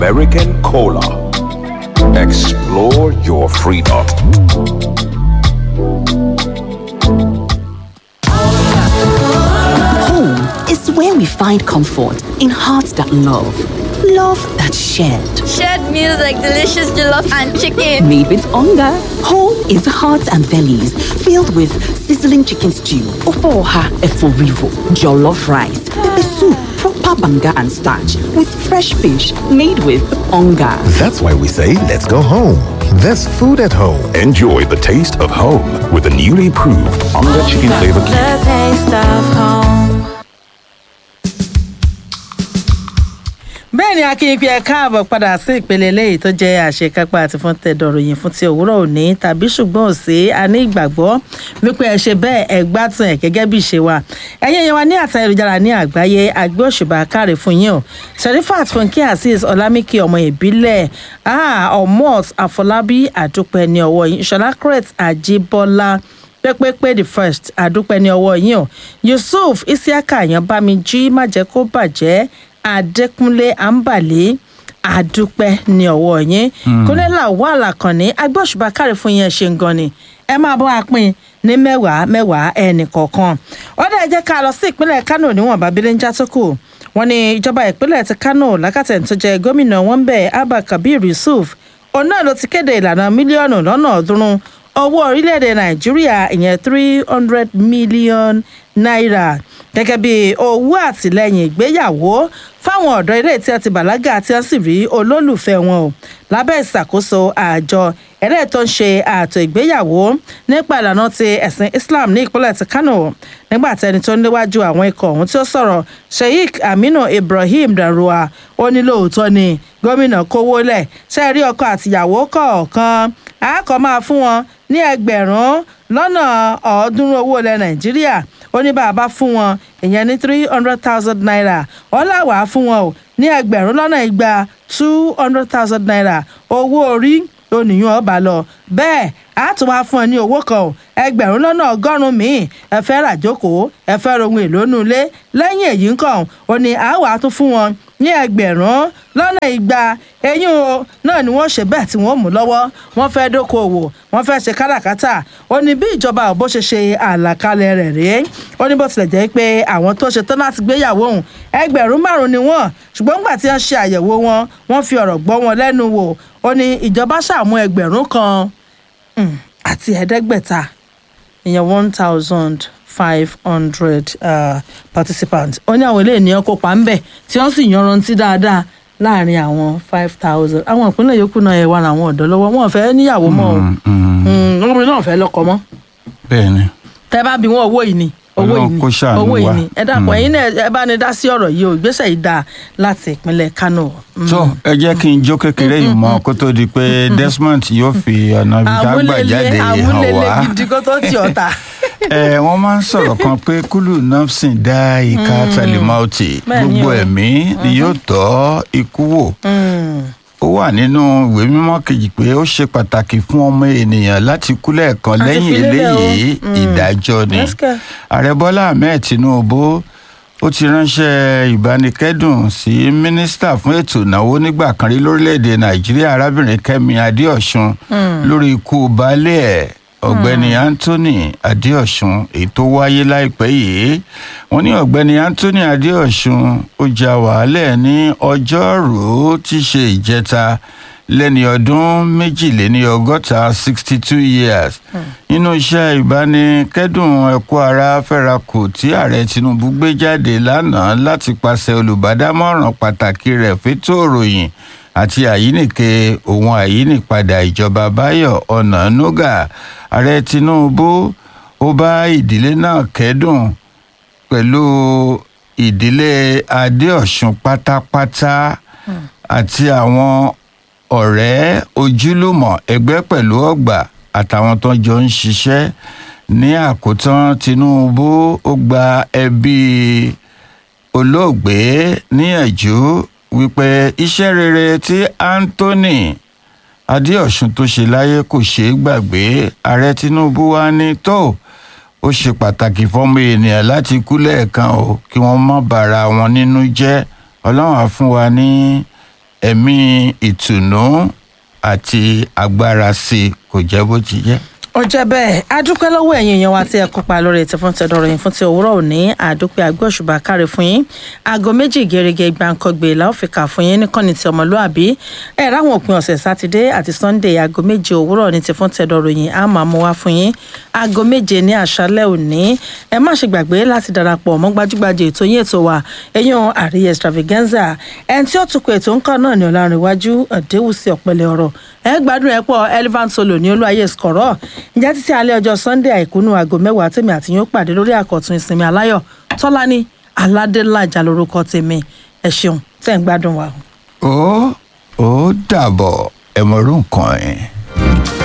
American Cola. Explore your freedom. Home is where we find comfort in hearts that love, love that shared. Shared meals like delicious jollof and chicken. Made with hunger. Home is hearts and bellies filled with sizzling chicken stew, ofoha eforivo, jollof rice, pepper soup, proper banga and starch with fresh fish made with hunger. That's why we say, let's go home. There's food at home. Enjoy the taste of home with the newly proved Onga Chicken Flavor Cube. The taste of home. bẹ́ẹ̀ ni akínyìn pé ẹ káàbọ̀ padà sí ìpele eléyìí tó jẹ́ àṣekápá àti fún tẹ̀dọ̀ròyìn fún ti òwúrọ̀ òní tàbí ṣùgbọ́n òsè a ní ìgbàgbọ́ wípé ẹ ṣe bẹ́ẹ̀ ẹ gbádùn ẹ̀ gẹ́gẹ́ bí ìṣe wa ẹ̀yin yẹn wa ní àtà ayélujára ní àgbáyé àgbẹ̀ òṣùbà káre fún yín o sherifat funke azeez ọlámíkì ọmọ ìbílẹ̀ omot àfọlábí àdúpẹ́ ní ọwọ́ yín ìṣọlá crete àjíbọ́lá pẹ́pẹ́pẹ́ the first àdúpẹ́ ní ọwọ́ yín o yusuf isiaka yanbamiji májẹ́ kó bàjẹ́ adékúnlé àǹbàlẹ́ àdúpẹ́ ní ọwọ́ yín kúnlẹ́là wà lákànní agbóṣùbà káre fún yín ẹ ṣe ń gan ni ẹ máa bọ́ apín ní mẹ́wàá mẹ́wàá ẹnì kọ̀ọ̀kan ọ̀dà ẹ jẹ́ ká lọ sí ìpínlẹ̀ kánò níwọ̀n bábílẹ̀ ń já tó kù wọ́n ní ìjọba ìpínlẹ̀ ti kánò lákàtẹ̀ tó jẹ́ gómìnà wọn bẹ̀ abba kabir yusuf òun náà ló ti kéde ìlànà mílíọ̀nù lọ́nà ọ̀ọ́dúnrún owó orílẹ̀-èdè nàìjíríà ìyẹn three hundred million naira gẹ́gẹ́ bí owó àtìlẹ́yìn ìgbéyàwó fáwọn ọ̀dọ́ ilé tí a ti bàlágà tí wọ́n sì rí olólùfẹ́ wọn o lábẹ́ ìṣàkóso àjọ ẹlẹ́yìn tó ń ṣe ààtò ìgbéyàwó nípa ìlànà ti ẹ̀sìn islam ní ìpínlẹ̀ ti kano nígbà tí ẹni tó ń léwájú àwọn ikọ̀ ọ̀hún tí ó sọ̀rọ̀ sheikh aminu ibrahim darua ó ní lóòótọ́ ni gómìnà kówó lẹ̀ ṣe rí ọkọ àtìyàwó kọ̀ọ̀kan àákọ́ máa fún wọn ní ẹgbẹ̀rún lọ́nà ọ̀ọ́dúnrún owó ilẹ̀ nàìjíríà ó ní bá a bá fún wọn ìyẹn ní three hundred thousand naira ọ̀làwà fún wọn o ní ẹgbẹ̀rún lọ́nà igba two hundred thousand naira owó orí oníyàn ọba lọ bẹ́ẹ̀ a tún wá fún ẹ ní owó kan o ẹgbẹ̀rún lọ́nà ọgọ́rùn-ún míì ẹ fẹ́ rà jókòó ẹ fẹ́ rohun èlò nù ilé lẹ́yìn èyí ń kàn ó ní a wàá tún fún wọn ní ẹgbẹ̀rún lọ́nà igba eyín o náà ni wọ́n ṣe bẹ́ẹ̀ tí wọ́n mú lọ́wọ́ wọ́n fẹ́ dókòwò wọ́n fẹ́ ṣe káràkátà ó ní bí ìjọba ò bó ṣe ṣe àlàkalẹ̀ rẹ̀ rèé ó ní bó tilẹ̀ jẹ́ pé àwọn tó ṣe tán láti gbéyàwó òun ẹgbẹ̀rún márùn-ún ni wọ́n ṣùgbọ́n nígbà tí wọ́n ṣe àyẹ̀wò wọn wọ́n fi ọ̀rọ̀ gbọ́ wọn lẹ́nu wò ó ní ìjọba ṣàmú ẹgbẹ̀rún kan mm, àti ẹ̀ẹ́dẹ́gbẹ̀ta ìyẹn one thousand five hundred participants ó ní àwọn ilé ènìyàn kópa ńbẹ tí wọ́n sì yanrantí dáadáa láàrin àwọn five thousand àwọn ìpínlẹ̀ yòókù náà ẹ̀ wà láwọn ọ̀dọ́ lọ́wọ́ wọn ò fẹ́ níyàwó mọ́ o ọmọbìnrin náà ò fẹ́ lọ́kọ mọ́ bẹ́ẹ̀ni tẹ́ bá bí wọn owó yìí ni owó yìí Ọlọ́run ni kó ṣàánú owó yìí wa. ni ẹ dàpọ̀ ẹ̀yin náà ẹ bá ní dá sí ọ̀rọ̀ yìí o ìgbésẹ̀ yìí dáa láti ìpínlẹ̀ kano. Mm. tó ẹ jẹ́ kí n jó kékeré yìí mọ́ kó tó di pé desmond yóò fi ọ̀nà ìdágbà jáde hàn àmúlélẹ̀ wá gidi kó tó ti ọ̀tá. ẹ wọ́n máa ń sọ̀rọ̀ kan pé kúlù nọ́ọ̀sìn dá ìka tẹlifíọ́tì Bẹ́ẹ̀ ni gbogbo o. ẹ̀mí ni yóò tọ́ ikú wò ó wà nínú ìwé mímọ́ kejì pé ó ṣe pàtàkì fún ọmọ ènìyàn láti kú lẹ́ẹ̀kan Àti lẹ́yìn fi lélẹ̀ o. eléyìí ìdájọ́ ni Yes, sir. ààrẹ bọ́lá ahmed tinubu ó ti ránṣẹ́ ìbánikẹ́dùn sí mínísítà fún ètò ìnáwó nígbà kan rí lórílẹ̀‐èdè nàìjíríà arábìnrin kẹ́mi adéọ̀sùn lórí ikú baálé ẹ̀ ọ̀gbẹ́ni anthony adéọ̀sùn èyí tó wáyé láìpẹ́ yìí wọ́n ní ọ̀gbẹ́ni anthony adéọ̀sùn ó ja wàhálẹ̀ ní ọjọ́rùú tí í ṣe ìjẹta lẹ́ni ọdún méjìléní ọgọ́ta sixty two years nínú iṣẹ́ ìbánikẹ́dùn ẹ̀kọ́ ara fẹ́rakù tí ààrẹ tinubu gbé jáde lánàá láti pàṣẹ olùbádámọ̀ràn pàtàkì rẹ̀ fẹ́tò òròyìn àti àyínìke òun àyínìpadà ìjọba báyọ̀ ọ̀nànúgà ààrẹ tinubu ó bá ìdílé náà kẹ́dùn pẹ̀lú ìdílé adéọ̀sùn pátápátá àti àwọn ọ̀rẹ́ ojúlùmọ̀ ẹgbẹ́ pẹ̀lú ọgbà àtàwọn tó jọ ń ṣiṣẹ́ ní àkótán tinubu ó gba ẹbí olóògbé níyànjú wípé iṣẹ́ rere tí anthony adéọ̀sùn tó ṣe láyé kò ṣeé gbàgbé ààrẹ tinubu wá ní tó ó ṣe pàtàkì fọmọ ènìyàn láti kú lẹ́ẹ̀kan o kí wọ́n má bàra wọn nínú jẹ́ ọlọ́run á fún wa ní ẹ̀mí ìtùnú àti agbára sí i kò jẹ́ bó ti jẹ́. ó jẹ́ bẹ́ẹ̀ adúpẹ́ lọ́wọ́ ẹ̀yin èèyàn wa tí ẹ kópa lórí ètò fún tẹ̀dọ̀rọ̀ yìí fún ti òwúrọ̀ òní àdúpẹ́ agbóṣùbà káre fún yín aago méjì gẹ́gẹ́ gbàǹkangbè láòfìkà fún yín níkànnì ti ọmọlúàbí ẹ ráwọn òpin ọ̀sẹ̀ sátidé àti sunday aago méje òwúrọ̀ ní ti fún tẹ̀dọ̀rọ̀ yìí á máa mú wá fún yín aago méje ní àṣálẹ́ òní ẹ má ṣe gbàgbé láti darapọ̀ mọ́ gbajúgbajà ètò yín ètò wa ẹ̀yàn àríyẹ extravaganza ẹni tí ó tukọ̀ ètò ńkọ́ náà ní ọ̀làrìnwájú ọ̀dẹ́wùsì ọ̀pẹ̀lẹ̀ ọ̀rọ̀ ẹ gbádùn ẹ pọ̀ elephant solo ní olúwayé skọ̀rọ̀ ǹjẹ́ títí alẹ́ ọjọ́ sunday àìkúnú aago mẹ́wàá tèmi àti yín ó pàdé lórí àkọ́tún ìsinmi aláyọ̀ tọ́lání aládélájà lórúkọ tèmi ẹ ṣeun tẹ́ ń gbádùn wa. ó ó dàbọ̀ ẹ̀mọ̀rún nǹkan ẹ̀.